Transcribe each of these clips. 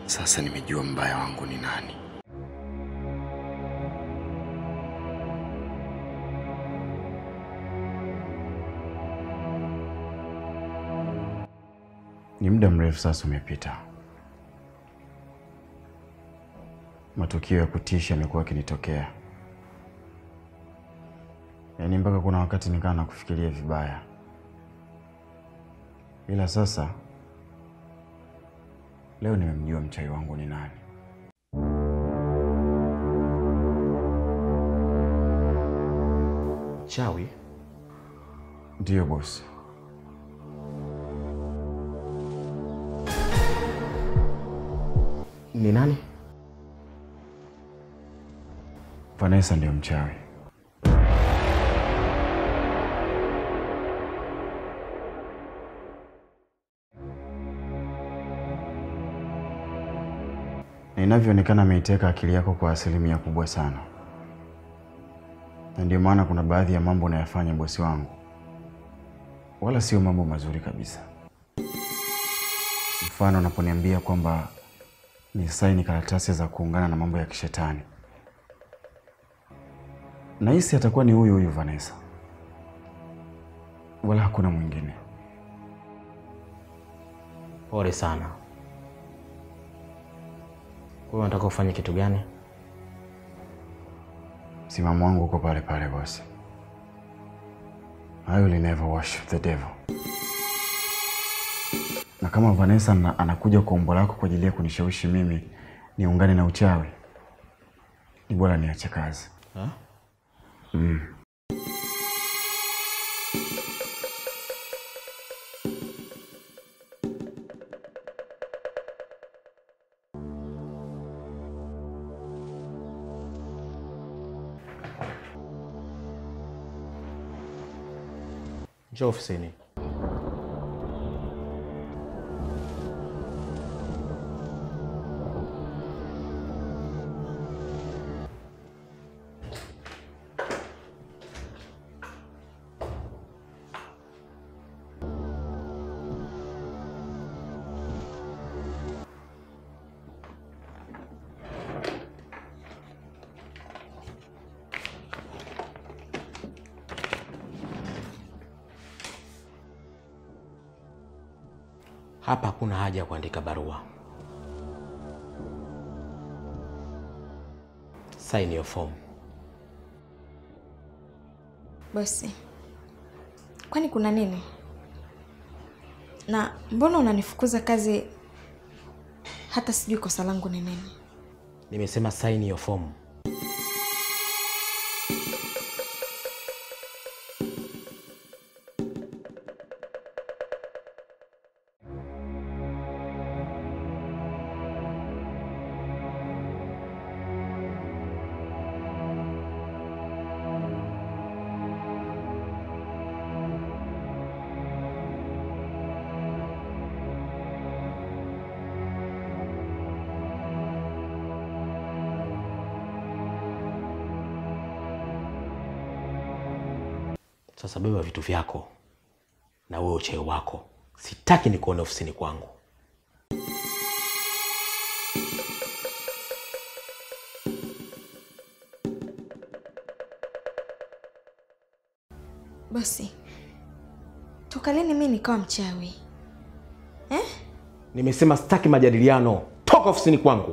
Sasa nimejua mbaya wangu ni nani. Ni muda mrefu sasa umepita. Matukio ya kutisha yamekuwa yakinitokea, yaani mpaka kuna wakati nikawa na kufikiria vibaya, ila sasa leo nimemjua mchawi wangu ni nani. Chawi? Ndiyo bosi. Ni nani? Vanessa ndiyo mchawi. Na inavyoonekana ameiteka akili yako kwa asilimia kubwa sana, na ndio maana kuna baadhi ya mambo unayafanya bosi wangu, wala sio mambo mazuri kabisa. Mfano, unaponiambia kwamba ni saini karatasi za kuungana na mambo ya kishetani nahisi atakuwa ni huyu huyu Vanessa, wala hakuna mwingine. Pole sana. Wewe unataka ufanye kitu gani? Msimamo wangu uko pale pale bosi. I will never worship the devil. Na kama Vanessa na, anakuja kwa umbo lako kwa ajili ya kunishawishi mimi niungane na uchawi, ni bora niache kazi. Ha? Mm. Njoo ofisini. Hapa hakuna haja ya kuandika barua. Sign your form. Bosi, kwani kuna nini? Na mbona unanifukuza kazi hata sijui kosa langu ni nini? Nimesema sign your form. Sasa beba vitu vyako na wewe ucheo wako. Sitaki nikuone ofisini kwangu. Bosi, toka lini mi nikawa mchawi eh? Nimesema sitaki majadiliano. Toka ofisini kwangu.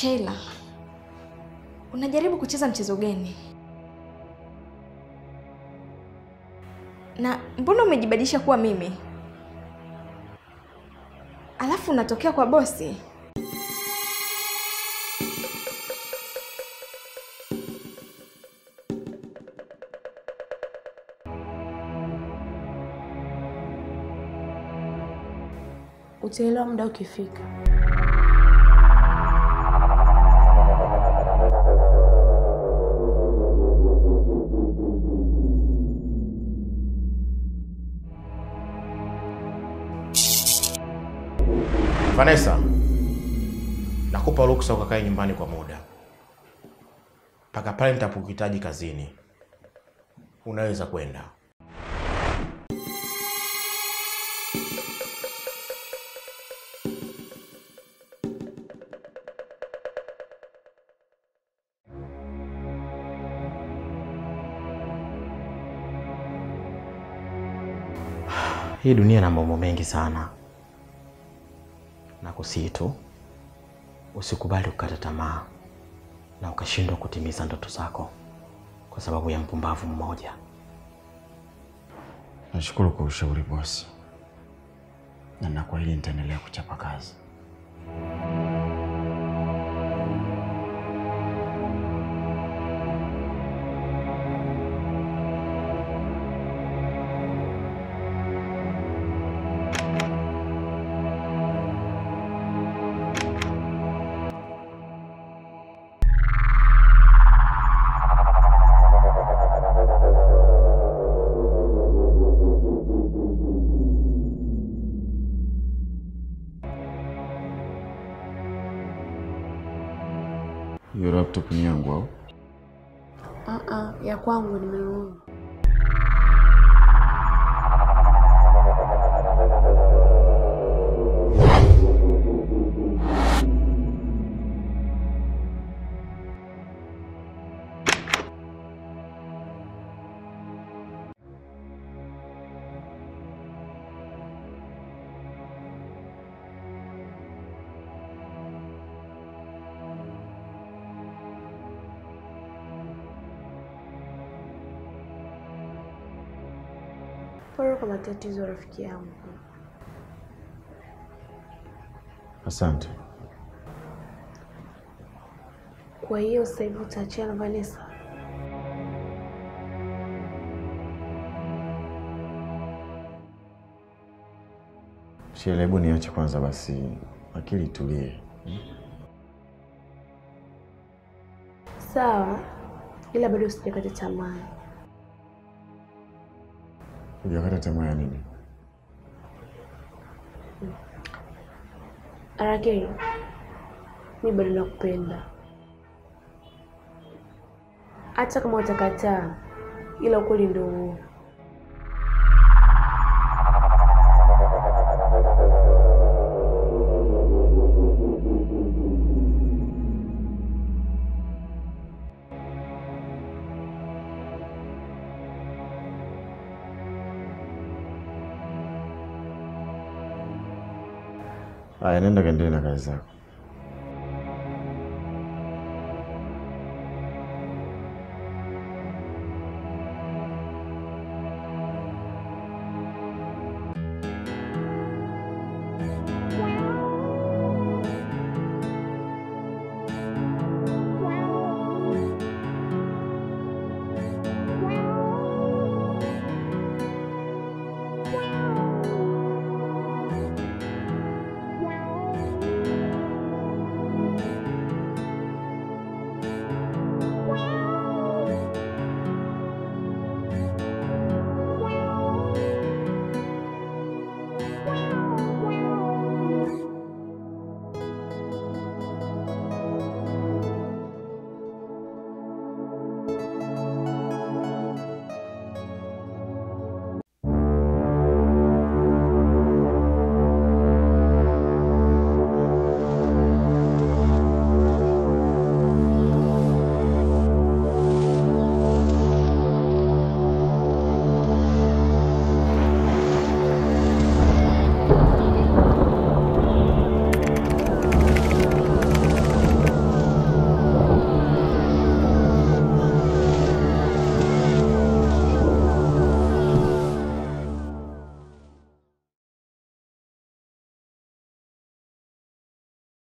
Sheila, unajaribu kucheza mchezo gani? Na mbona umejibadilisha kuwa mimi, alafu unatokea kwa bosi? Utaelewa muda ukifika. Vanessa, nakupa ruksa ukakae nyumbani kwa muda mpaka pale nitapokuhitaji kazini. Unaweza kwenda. Hii dunia ina mambo mengi sana, na kusihi tu usikubali kukata tamaa na ukashindwa kutimiza ndoto zako kwa sababu ya mpumbavu mmoja. Nashukuru kwa ushauri bosi, na nakuahidi nitaendelea kuchapa kazi. Hiyo laptop ni yangu au? Ah, ya kwangu nimenunua. Pole kwa matatizo rafiki yangu. Asante. Kwa hiyo sasa hivi utaachia na Vanessa? Sheila, hebu niache kwanza basi, akili itulie. Sawa, ila bado sijakata tamaa. Hujakata tamaa ya nini? Arakei, mi bado nakupenda, hata kama utakataa, ila ukweli ndio huo. Haya, nenda kaendelee na kazi zako.